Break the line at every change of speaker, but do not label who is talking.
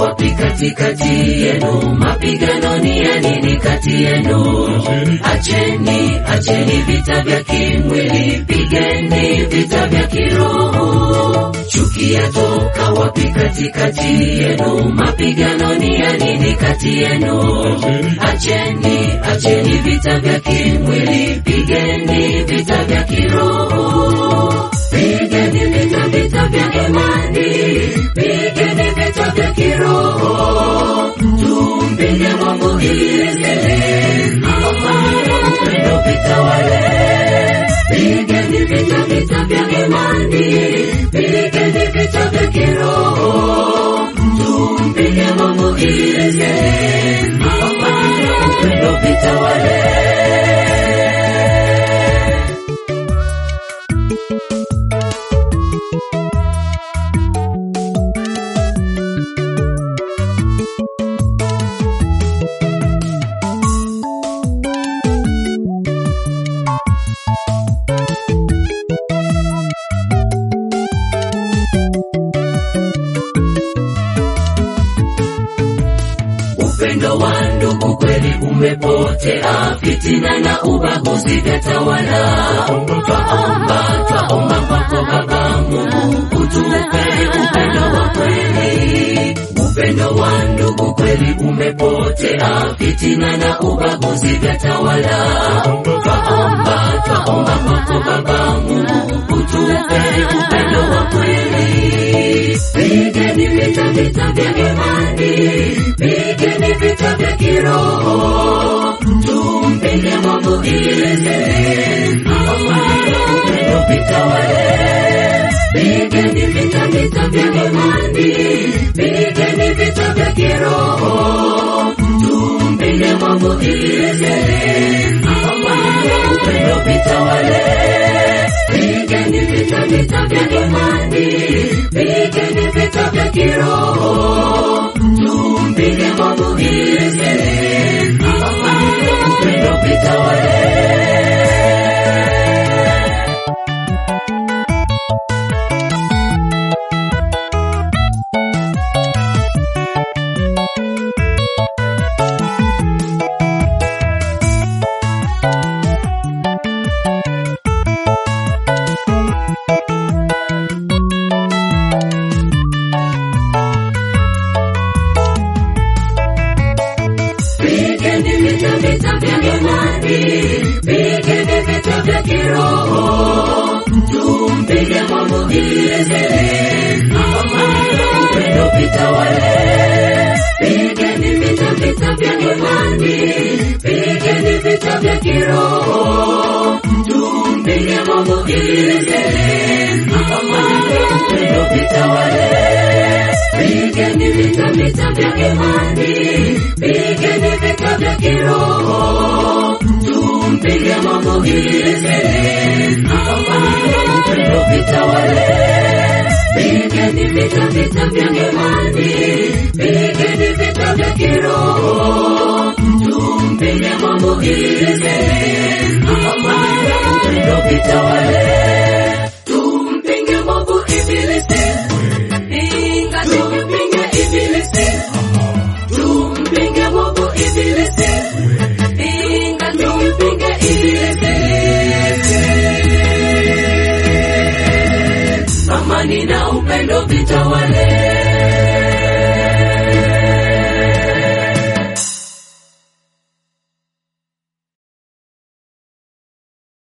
wapi katikati yenu? Mapigano ni ya nini kati yenu? Acheni, acheni vita vya kimwili, pigeni vita vya kiroho. Chuki yatoka wapi katikati yenu? Mapigano ni ya nini kati yenu? Acheni, acheni vita vya kimwili, pigeni vita vya kiroho. Pigeni vita vita vya imani, pigeni vita vya kiroho. Tumpige Mungu ili upendo vitawale. Pigeni vita vita vya imani, pigeni vita vya kiroho. Tumpige Mungu ili upendo vitawale. Upendo wa ndugu kweli umepotea, fitina na ubaguzi vyatawala. Twaomba, twaomba kwako Baba Mungu, utupe upendo wa kweli. Upendo wa ndugu kweli umepotea, fitina na ubaguzi vyatawala. Twaomba, twaomba kwako Baba Mungu, utupe upendo wa kweli. Pigeni vita vita vya imani, pigeni vita vya kiroho, tumpige Mungu ili upendo vitawale. Pigeni vita vita vya imani, pigeni vita vya kiroho, tumpige Mungu ili upendo vitawale. Pigeni vita vita vya imani, pigeni vita vya kiroho, tumpige Mungu ili upendo vitawale. Pigeni vita vita vya imani, pigeni vita vya kiroho, tumpige Mungu ili upendo vitawale. Pigeni vita vita vya imani, pigeni vita vya kiroho, tumpige Mungu ili upendo vitawale. Pigeni vita vita vya imani, pigeni vita vya kiroho, tumpige Mungu ili upendo vitawale. Pigeni vita vita vya imani, pigeni vita vya kiroho, tumpige Mungu ili upendo vitawale. Tumpinge Mungu ibilisi, pinga tumpinge ibilisi, tumpinge Mungu ibilisi, pinga tumpinge ibilisi. Amani na upendo vitawale,